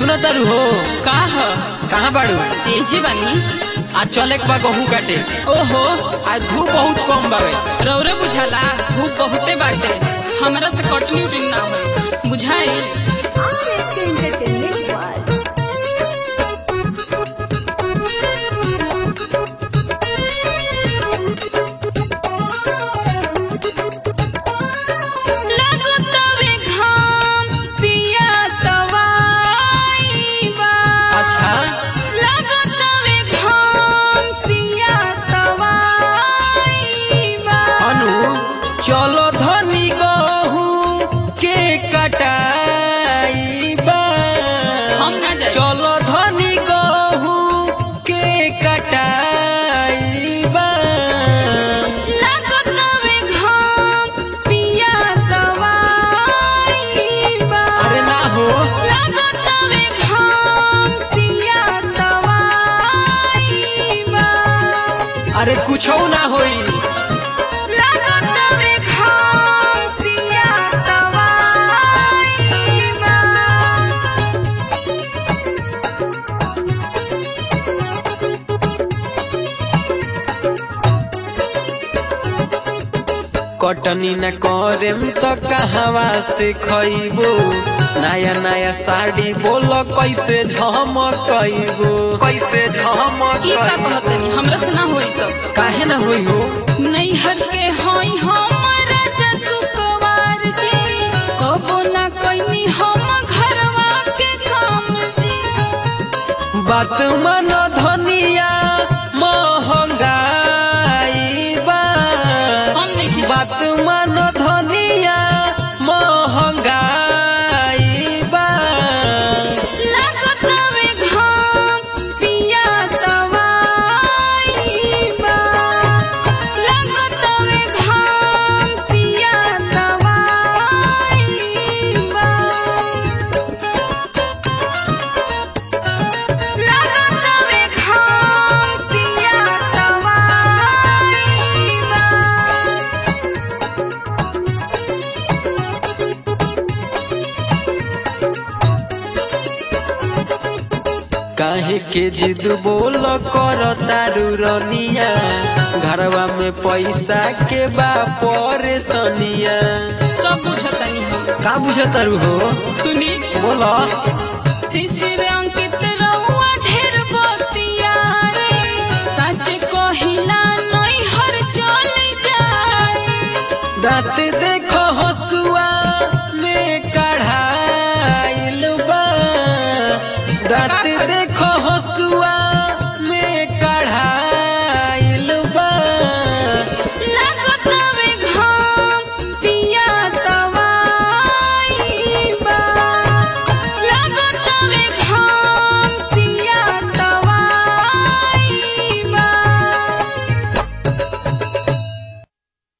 सुनो तारू हो का ह कहाँ बाड़ू तेजी बनी आज चले के बा गहूँ काटे ओहो आज धूप बहुत कम बावे रौरे बुझाला धूप बहुते बाटे हमरा से कटनी उटनी ना होई बुझाई RSK Entertainment World. लगतवे घाम पिया तवाई बा अच्छा लगतवे घाम पिया तवाई बा अनु चलो धनी गहूँ के कटाई बा हम ना जाए चलो धनी गहूँ के कटाई बा लगतवे घाम पिया तवाई बा अरे ना हो लगतवे घाम पिया तवाई बा अरे कुछ ना होई लगतवे घाम पिया तवाई बा कटनी न करेम त कहवा से खइबो नया नया साड़ी बोलो कैसे झमकइबो कैसे ई का झमक कहतनी हमरा से ना होई सब काहे ना होई हो नैहर के हई हमरा जसुकवार जी कबो ना कइनी हम घरवा के काम जी बात मन धनिया महंगाई बा हम नहीं खिला बात मन धनिया महंगाई बा लगतवे घाम पिया तवाई बा लगतवे घाम पिया तवाई बा लगतवे घाम पिया तवाई बा काहे के जिद बोल कर तारू रनिया घरवा में पैसा के बा परेशानिया सब बुझतनी हम का बुझ तारू हो सुनी बोलो शिशिर अंकित रउआ ढेर बतिया रे सच कहिला नहीं हर चल जाए दांत दे